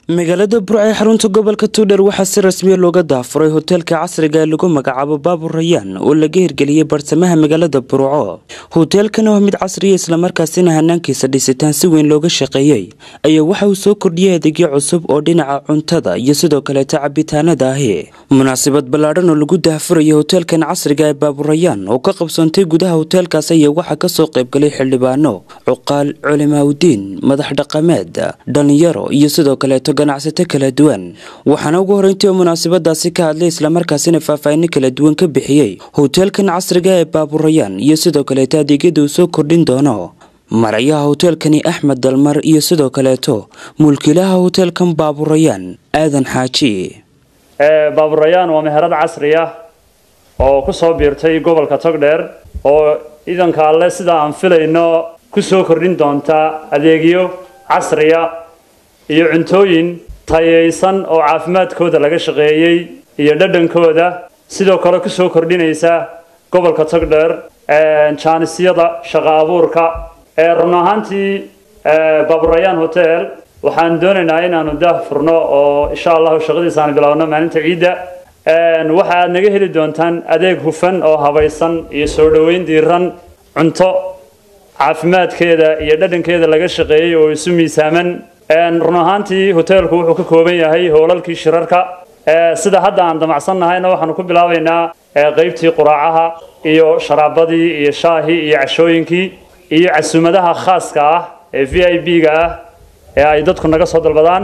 magaalada burco ee xarunta gobolka tuudhar waxaa si rasmiya looga daafuray hoteelka casriga ee lagu magacaabo baabur rayaan oo laga hirgeliyey bartamaha magaalada burco hoteelkan oo mid casriya islamarkaasina hanaankiisa dhisitaan si weyn looga shaqeeyey ayaa waxa uu soo kordhiyey adeegyo cusub oo dhinaca cuntada iyo sidoo kaleeta cabitaanada ahi munaasabad ballaadhan oo lagu daafurayay hoteelkan casriga ee baaburayaan oo ka qabsoontay gudaha hoteelkaas ayaa waxaa kasoo qaybgalay xildhibaano cuqaal culimaaudiin madax dhaqameed dhalinyaro iyo sidoo kaleeto ganacsato kala duwan waxaana ugu horeyntii oo munaasabadaasi ka hadlay islamarkaasina faahfaahino kala duwan ka bixiyey hoteelkan casriga ee baaburayaan iyo sidoo kaleeto adeegyada uu soo kordhin doono marayaha hoteelkani axmed dalmar iyo sidoo kaleeto mulkiilaha hoteelkan baaburayaan aadan xaaji baaburayaan waa meherad casri ah oo ku soo biirtay gobolka togdheer oo ciidanka alle sida aan filayno ku soo kordhin doonta adeegyo casriya iyo cuntooyin tayaysan oo caafimaadkooda laga shaqeeyey iyo dhadhankooda sidoo kale ku soo kordhinaysa gobolka togdheer jaanisyada shaqo abuurka run ahaantii baaburayaan hotel waxaan doonaynaa inaanu daah furno oo insha allahu shaqadiisa aan bilaabno maalinta ciidda waxa aad naga heli doontaan adeeg hufan oo habaysan iyo soo dhoweyn diiran cunto caafimaadkeeda iyo dhadhankeeda laga shaqeeyey oo isu miisaaman run ahaantii hoteelku wuxuu ka kooban yahay hoolalkii shirarka sida hadda aan damacsan nahayna waxaanu ku bilaabaynaa qaybtii quraacaha iyo sharaabadii iyo shaahii iyo cashooyinkii iyo casuumadaha khaaska ah ee v i b ga ah ee ay dadku naga soo dalbadaan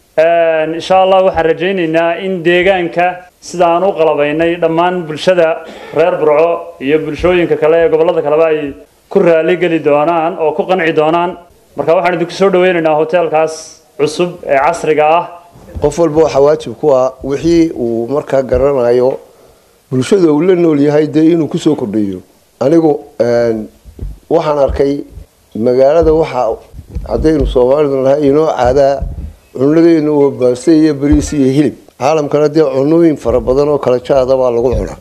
insha allah waxaan rajaynaynaa in deegaanka sida aan u qalabaynay dhammaan bulshada reer burco iyo bulshooyinka kale ee gobollada kaleba ay ku raali geli doonaan oo ku qanci doonaan marka waxaan idinku soo dhaweynaynaa hoteelkaas cusub ee casriga ah qof walba waxaa waajib ku ah wixii uu markaa garanayo bulshada uu la nool yahay dee inuu kusoo kordhiyo anigu waxaan arkay magaalada waxaa haddaynu soomaalidu nahay inoo caadaa cunadeenu oo baaste iyo bariis iyo hilib caalamkana dee cunooyin fara badan oo kala jaada baa lagu cunaa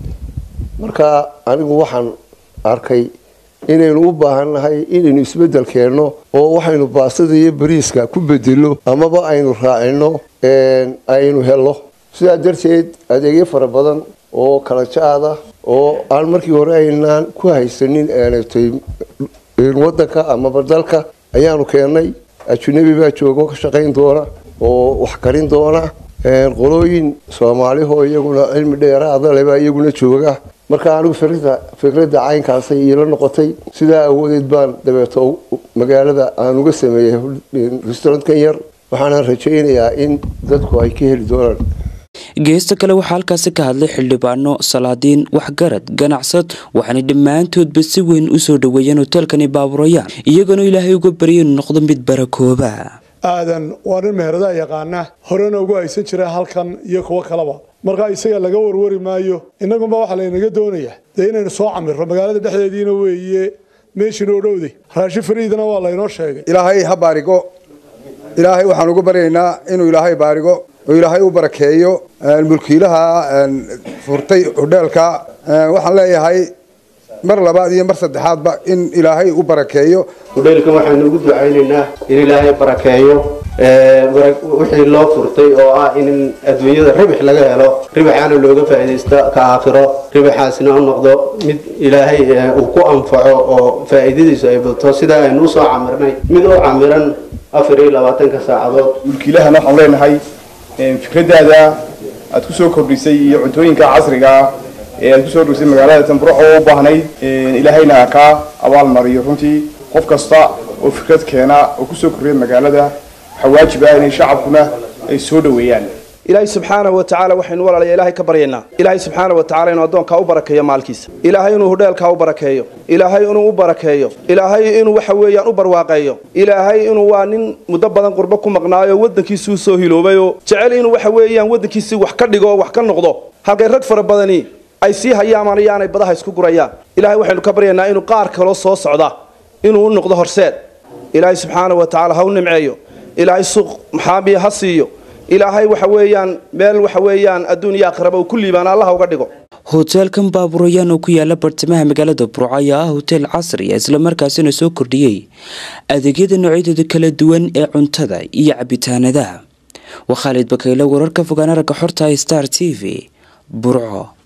marka anigu waxaan arkay inaynu u baahan nahay inaynu isbedel keenno oo waxaynu baastada iyo bariiska ku bedelo amaba aynu raacino aynu helo sidaa darteed adeegyo fara badan oo kala jaada oo aan markii hore aynaan ku haysanin wadanka amaba dalka ayaanu keennay ajunabi baa jooga oo ka shaqayn doona oo wax karin doona qolooyin soomaalihoo iyaguna cilmi dheeraada lebaa iyaguna jooga marka anigu fikradda caynkaasay iila noqotay sidaa awoodeed baan dabeeto magaalada aan uga sameeyey restaurantkan yar waxaana rajaynayaa in dadku ay ka heli doonaan geesta kale waxaa halkaasi ka hadlay xildhibaano salaadiin waxgarad ganacsad waxaana dhammaantoodba si weyn usoo dhaweeyeen hoteelkani baaburayaan iyagoona ilaahay uga barya inuu noqdo mid barakooba aadan waa nin meheradaha yaqaana horena ugu haysan jira halkan iyo kuwo kaleba markaa isaga laga warwari maayo innagunba waxaa laynaga doonayaa dee inaynu soo camirro magaalada dhexdeediina weeye meeshiinoo dhowday raashin fariidana waa laynoo sheegay ilaahay ha baarigo ilaahay waxaan ugu baryaynaa inuu ilaahay baarigo oo ilaahay u barakeeyo mulkiilaha furtay hodheelka waxaan leeyahay mar labaad iyo mar saddexaadba in ilaahay u barakeeyo hodheelkan waxaanu ugu ducaynaynaa in ilaahay barakeeyo wixii loo furtay oo ah in adduunyada ribix laga helo ribixaana looga faa'iidaysto ka aakhiro ribixaasina u noqdo mid ilaahay uu ku anfaco oo faa'iidadiisu ay badto sidaa aynu usoo camirnay mid u camiran afar iyo labaatanka saacadood mulkiilahana waxaan leenahay fikradaada aad ku soo kordhisay iyo cuntooyinka casriga ah ee aad kusoo kordhisay magaalada tanburuc oo u baahnayd ilaahayna kaa abaal mariyo runtii qof kasta oo fikrad keena oo kusoo kordhiya magaalada waxaa waajib ah inay shacabkuna ay soo dhaweeyaan ilaahay subxaanahu wa tacaala waxaynu walaalaya ilaahay ka baryaynaa ilaahay subxaana wa tacala inuu addoonkaa u barakeeyo maalkiisa ilaahay inuu hodheelkaa u barakeeyo ilaahay inuu u barakeeyo ilaahay inuu waxa weeyaan u barwaaqeeyo ilaahay inuu waa nin muddo badan qurbo ku maqnaayo waddankiisii u soo hiloobayoo jecel inuu waxa weeyaan waddankiisii wax ka dhigo oo wax ka noqdo halkay rag fara badani ay sii hayaamaan ayaanay badaha isku gurayaan ilaahay waxaynu ka baryaynaa inuu qaar kaloo soo socda inuu u noqdo horseed ilaahay subxaana wa tacaala ha u nimceeyo ilaahay suuq maxaamiya ha siiyo ilaahay waxa weeyaan meel waxa weeyaan adduun iyo aakhiraba uu ku liibaan allaha uga dhigo hoteelkan baaburayaan oo ku yaala bartamaha magaalada burco ayaa ah hoteel casri ah islamarkaasina soo kordhiyey adeegyada noocyadooda kala duwan ee cuntada iyo cabitaanada waa khaalid bakaylo wararka fogaan aragga xorta star t v burco